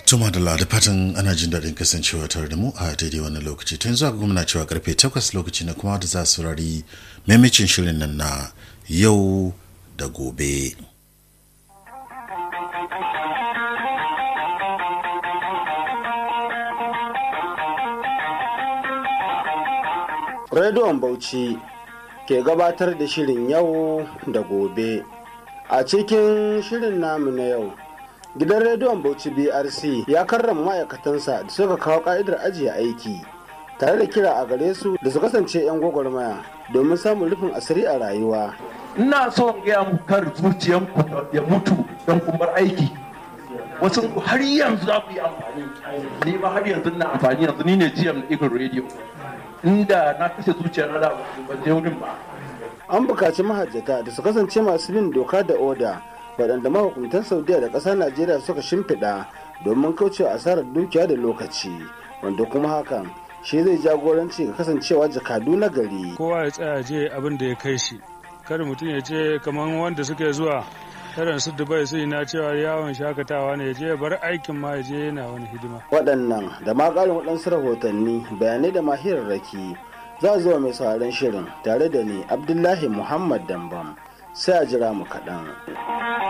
Tuma da da fatan ana jin daɗin kasancewa tare da mu a daidai wannan lokaci tun zuwa gwamna cewa karfe 8 lokaci na kuma da za su rari maimacin shirin nan na yau da gobe. Rediyon Bauchi ke gabatar da shirin yau da gobe. A cikin shirin namu na yau, gidan rediyon Bauchi BRC ya karrama ma'aikatansa da suka kawo ka'idar ajiye aiki, tare da kira a gare su da su kasance 'yan gwagwarmaya domin samun rufin asiri a rayuwa. Ina so in gaya muku kar zuciyanku ya mutu don kumbar aiki. Wasu har yanzu za ku yi amfani, ni ma har yanzu na amfani yanzu ni ne GM Eagle Radio. inda na kashe zuciyar na ban je wurin ba. An bukaci mahajjata da su kasance masu bin doka da oda waɗanda mahukuntan Saudiya da ƙasar Najeriya suka shimfiɗa domin kaucewa asarar dukiya da lokaci wanda kuma hakan shi zai jagoranci ga kasancewa jakadu na gari. Kowa ya tsaya je abin da ya kai shi. Kada mutum ya ce kamar wanda suke zuwa irin su dubai sai na cewa yawon shakatawa ne je bar aikin ma je yana wani hidima waɗannan da ma ƙarin waɗansu rahotanni bayanai da mahirarraki za a zuwa mai sauraron shirin tare da ni abdullahi muhammad dambam sai a jira mu kaɗan